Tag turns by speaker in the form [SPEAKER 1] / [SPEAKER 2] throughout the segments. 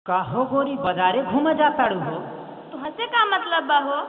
[SPEAKER 1] काहो गोरी बाजारे घूम जाताड़ू हो
[SPEAKER 2] तो हसे का मतलब बा हो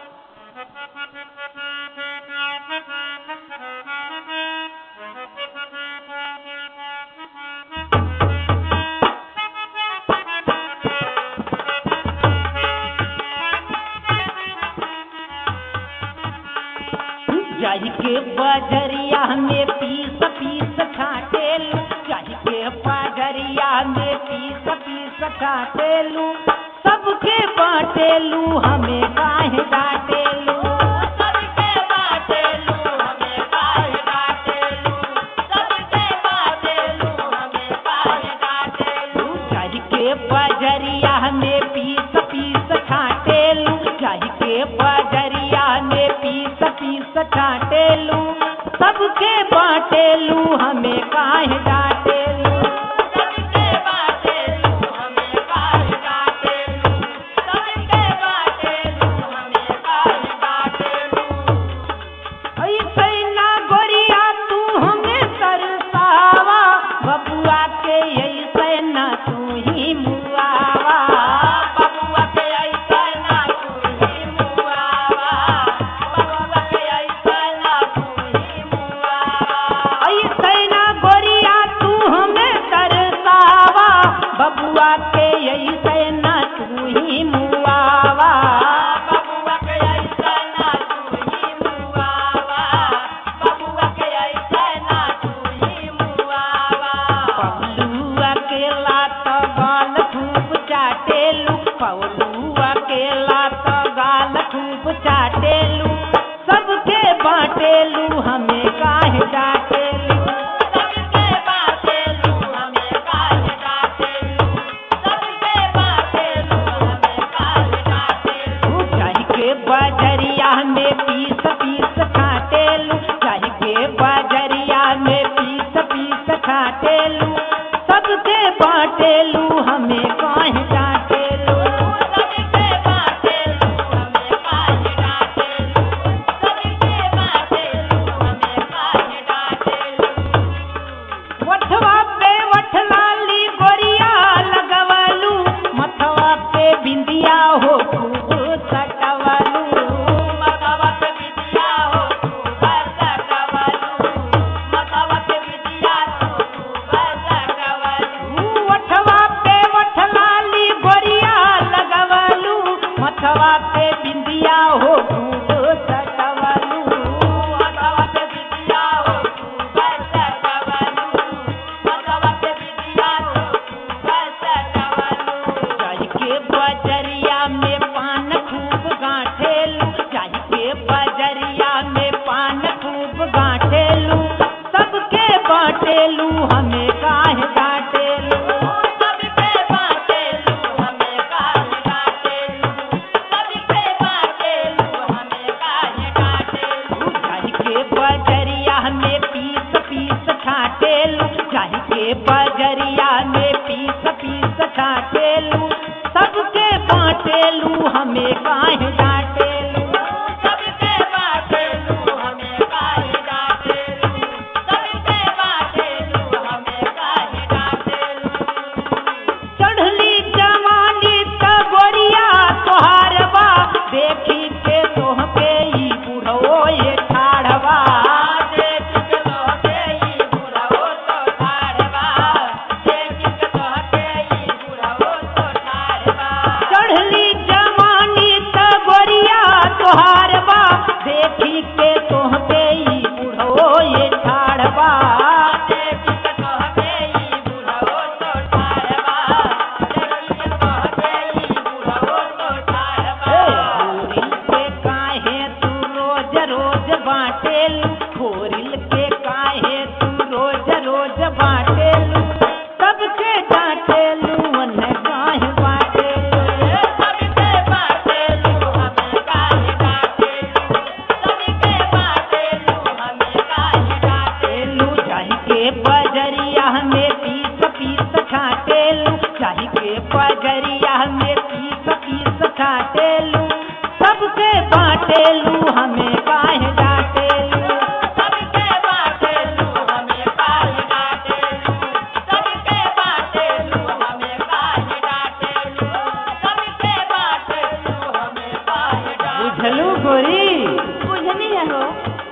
[SPEAKER 1] जाई के बजरिया में पीस पीस छाटेलू जाई के बजरिया में पीस पीस छाटेलू सबके बाटेलू हमें काहे डाटेलू
[SPEAKER 2] सबके बाटेलू हमें काहे डाटेलू सबके बाटेलू हमें काहे डाटेलू
[SPEAKER 1] जाई के बजरिया में पीस पीस छाटेलू जाई के बजरिया में पीस पीस छाटेलू सबके बाटेलू हमें काहे डाटेलू
[SPEAKER 2] सबके बाटेलू हमें काहे डाटेलू सबके बाटेलू हमें काहे डाटेलू
[SPEAKER 1] ऐसे ना गोरिया तू हमें तरसावा बबुआ के ऐसे ना तू ही मुआवा
[SPEAKER 2] बबुआ के ऐसा ना तू ही मुआवा बबुआ के ऐसा ना तू ही मुआवा
[SPEAKER 1] ऐसे ना गोरिया तू हमें तरसावा बबुआ के ऐसे ना तू ही मुआवा
[SPEAKER 2] बबुआ के ऐसा ना तू ही मुआवा बबुआ के ऐसा ना तू ही मुआवा
[SPEAKER 1] पौलू अकेला तो गाल खूब चाटेलू पौलू अकेला तो गाल खूब चाटेलू सबके बाटेलू हमें काहे डाटेलू
[SPEAKER 2] सबके बातेलू हमें काहे डाटेलू सबके बातेलू हमें काहे डाटेलू
[SPEAKER 1] चाही के बजरिया में पीस पीस खाटेलू चाही के बजरिया में पीस पीस खाटेलू सबके बाटेलू हमें काहे डाटेलू
[SPEAKER 2] सबके बातेलू हमें काहे डाटेलू सबके बातेलू हमें काहे डाटेलू
[SPEAKER 1] वठवा पे वठलाली गोरिया लगवलू मथवा पे बिंदिया हो खूब सटवलू
[SPEAKER 2] मतावत विद्या हो तू बरसटवलू मतावत विद्या हो तू बरसटवलू
[SPEAKER 1] वठवा पे वठलाली गोरिया लगवलू मथवा पे बिंदिया हो खूब सटवलू
[SPEAKER 2] मतावत विद्या हो तू बरसटवलू मतावत विद्या हो तू बरसटवलू
[SPEAKER 1] चाही के बजरिया में पान खूब गांठेलू चाही के बजरिया में पान खूब गांठेलू सबके बाटेलू हमें काहे डांटेलू
[SPEAKER 2] सबके बातेलू हमें काहे डाटेलू सबके बातेलू हमें काहे डाटेलू
[SPEAKER 1] चाही के बजरिया में पीस पीस छाटेलू चाही के बजरिया में पीस पीस छाटेलू सबके बाटेलू हमें काहे डांटेलू
[SPEAKER 2] सबके बातेलू हमें काहे डाटेलू सबके बातेलू हमें काहे डाटेलू
[SPEAKER 1] चढ़ली जवानी त गोरिया तोहार बा देखी के तोहके ई बुढ़ो ये ठाढ़वा
[SPEAKER 2] देख के तोहके ई बुढ़ाओ तो ठाड़बा देख के तोहके ई बुढ़ाओ तो ठाड़बा
[SPEAKER 1] चढ़ली जवानी त गोरिया तोहार बा देखी के तोहके ई बुढ़ो ये ठाढ़वा
[SPEAKER 2] देख के तोहके ई बुढ़ाओ तो ठाड़बा देख के तोहके ई बुढ़ाओ तो ठाड़बा
[SPEAKER 1] खोरिल के काहे तू रोज रोज बाटेलू खोरिल के काहे तू रोज रोज बाटेलू सबके डांटेलू मन काहे बाटेलू
[SPEAKER 2] सबके बातेलू हमें काहे डाटेलू सबके बातेलू हमें काहे डाटेलू
[SPEAKER 1] टेलू चाही के बजरिया में पीस पीस छाटेलू चाही के बजरिया में पीस पीस छाटेलू सबके बाटेलू हमें काहे डाटेलू
[SPEAKER 2] सबके बातेलू हमें काहे डाटेलू सबके बातेलू हमें काहे डाटेलू
[SPEAKER 1] बुझलू गोरी
[SPEAKER 3] बुझनी है हो